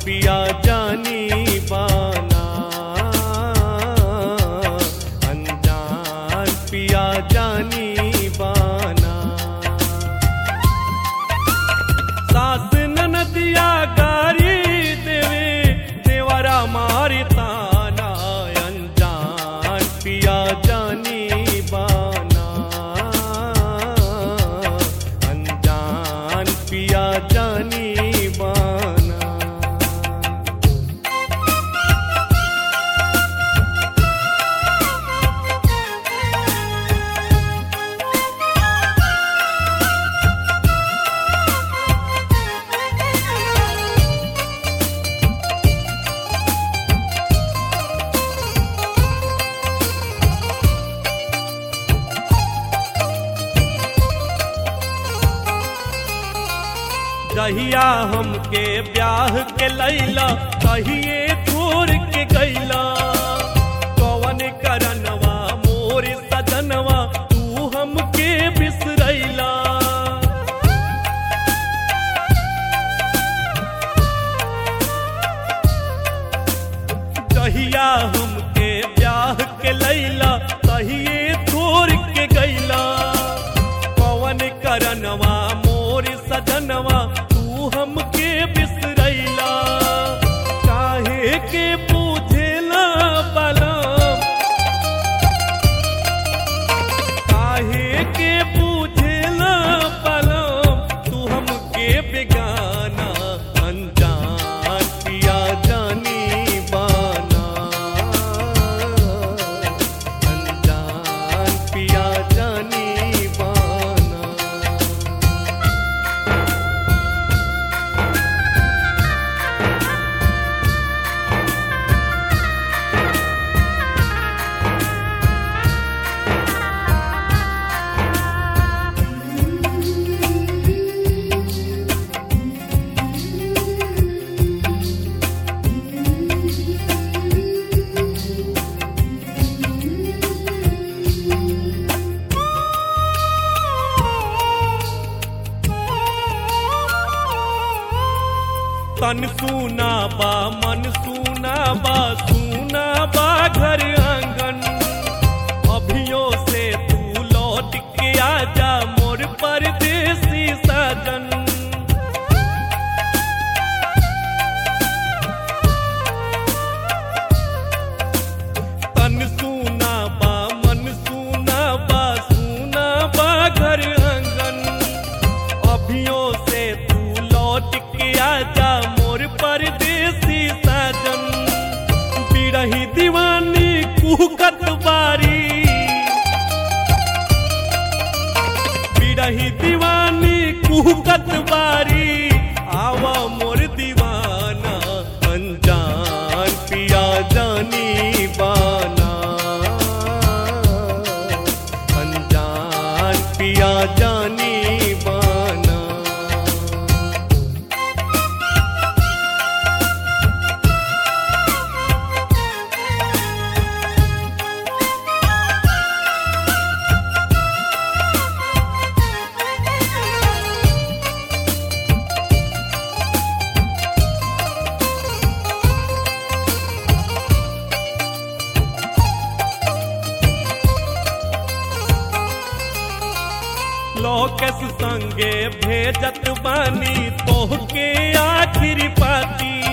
पिया जानी बाना अनजान पिया जानी बाना सास ननदिया गारी देवे देवरा मारी ताना अनजान पिया जानी बाना अनजान पिया जानी बाना जहिया हमके ब्याह के लैला कहिए छोड़ के गैला कवन करनवा मोर सजनवा तू हमके बिसरैला जहिया हमके ब्याह के लैला कहिए छोड़ के गैला पवन करनवा मोर सजनवा तू हमके बिसरैला काहे के पूछेला बलम काहे के पूछेला बलम तू हमके बेगाना अनजान पिया जानी बाना अनजान पिया जानी बाना तन सूना बा मन सूना बा सूना बा घर आंगन अभियो से तू लौट के आजा मोर परदेसी सजन तन सूना बा मन सूना बा सूना बा घर आंगन अभियो से तू लौट के आजा मोर परदेसी साजन बिरही दीवानी कुहकत बारी बिरही दीवानी कुहकत बारी आवा मोर दीवाना अनजान पिया जानी बाना अनजान पिया जानी बाना लोकस संगे भेजत बानी तोहके आखिरी पाती